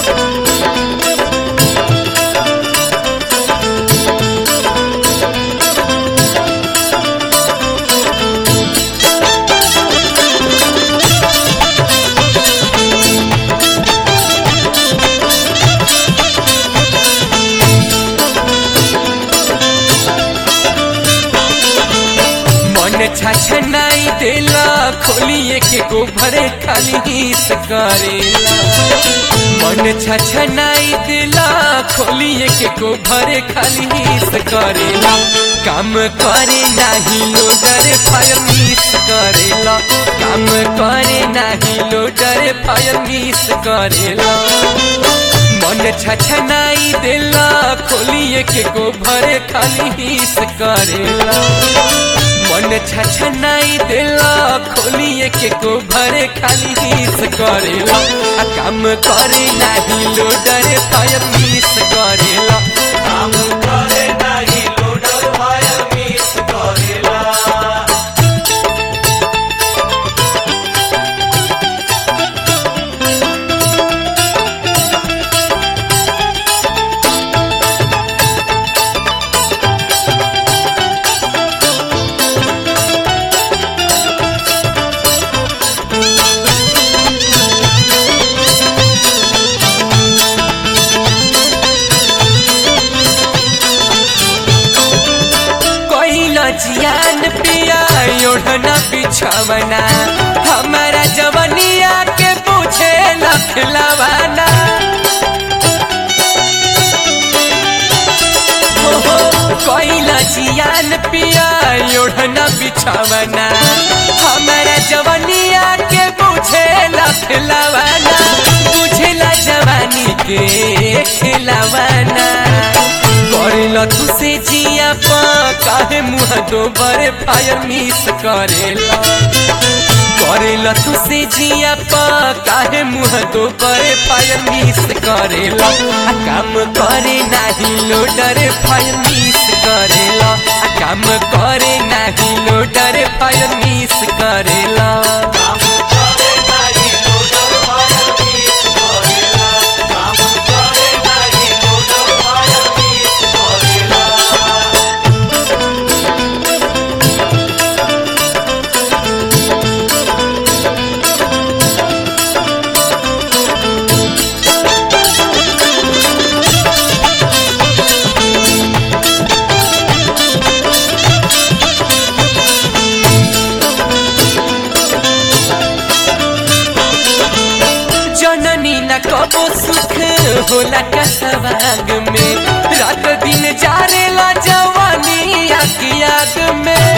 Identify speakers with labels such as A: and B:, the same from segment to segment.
A: मन छछनाई देला खोलिए के गोभरे खाली हिस करेला मन छछनाई देला खोलिए के गोभरे खाली हिस करेला काम करे नाही लोडर फायर मिस करेला काम करे नाही लोडर फायर मिस करेला मन छछनाई देला खोलिए के गोभरे खाली हिस करेला मन छछनाई देला खोलिए के को भरे खाली हिस करेला आ काम करे नाही लोडर फायर मिस करेला
B: काम करे नाही लोडर फायर मिस करेला
A: कोइला जियान पिया ओढ़ना बिछवना हमारा जवनिया के पूछे लखलवाना कोइला जियान पिया ओढ़ना बिछवना हमारा जवनिया के पूछे लखलवाना बुझला जवानी के खिलवाना करेला तू से जिया पा काहे मुँह दो बड़े फायर मिस करेला करेला तू से जिया पा काहे मुँह दो बड़े फायर मिस करेला आ काम करे नाही लोडर फायर मिस करेला आ काम करे नाही लोडर फायर मिस करेला
B: काम करे नाही लोडर फायर मिस करेला काम करे नाही लोडर फायर मिस करेला
A: जननी न कबो सुख होला कसवाग में रात दिन जारेला जवानी आग आग में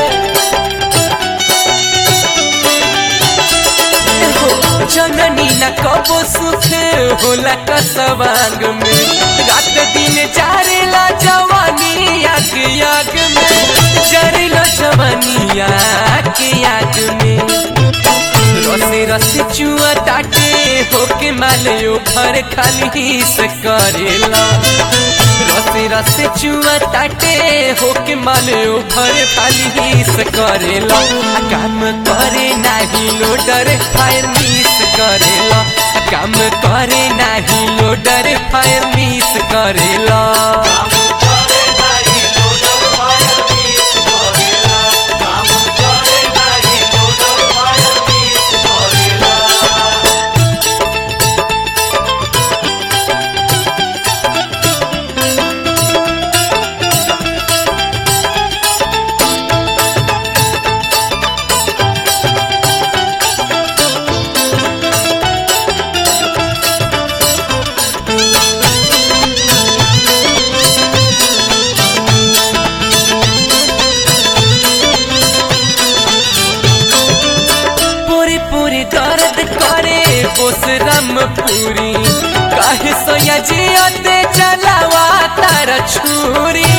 A: हो, जननी न कबो सुख होला कसवाग में रात दिन जारेला जवानी आग आग में जरेला जवानी आग आग में रसे रसे चुआ ताटे होके मालयो भर खाली हिस करेला रसे रसे चुआ ताटे होके मालयो भर खाली हिस करेला आ काम करे नाही लोडर फायर मिस करेला आ काम करे नाही लोडर फायर मिस करेला
B: काम करे नाही लोडर फायर मिस करेला काम करे नाही लोडर फायर मिस करेला
A: पूरी पूरी दर्द करे बोसरम पूरी काहे सोया जियते चलावा तार छुरी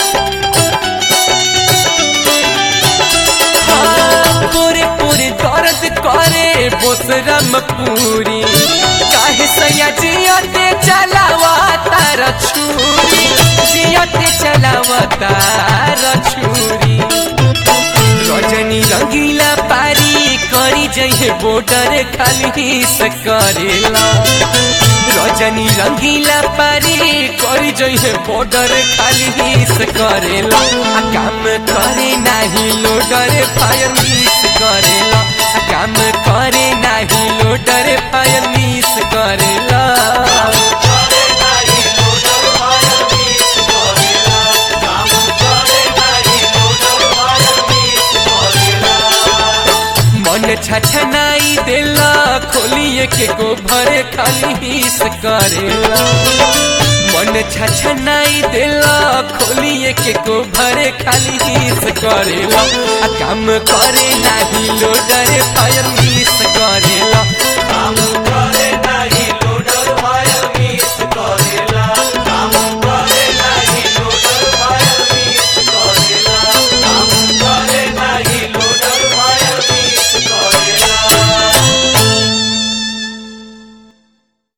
A: हाँ, पूरी पूरी दर्द करे बोसरम पूरी काहे सोया जियते चलावा तार छुरी जियते चलावा तार छुरी रजनी रंगीला पारी करी जइहे बॉर्डर खाली हिस करेला जनी रंगीला पारी करी जइहे बॉर्डर खाली हिस करेला आ काम करे नाही लोडर फायर मिस करेला आ काम करे नाही लोडर फायर मिस करेला
B: करे नाही लोडर फायर मिस करेला काम करे नाही लोडर फायर मिस करेला
A: मन छछनाई देला खोलिए के को भरे खाली हिस करेला मन छछनाई देला खोलिए के को भरे खाली हिस करेला आ काम करे नाही लोडर फायर मिस करेला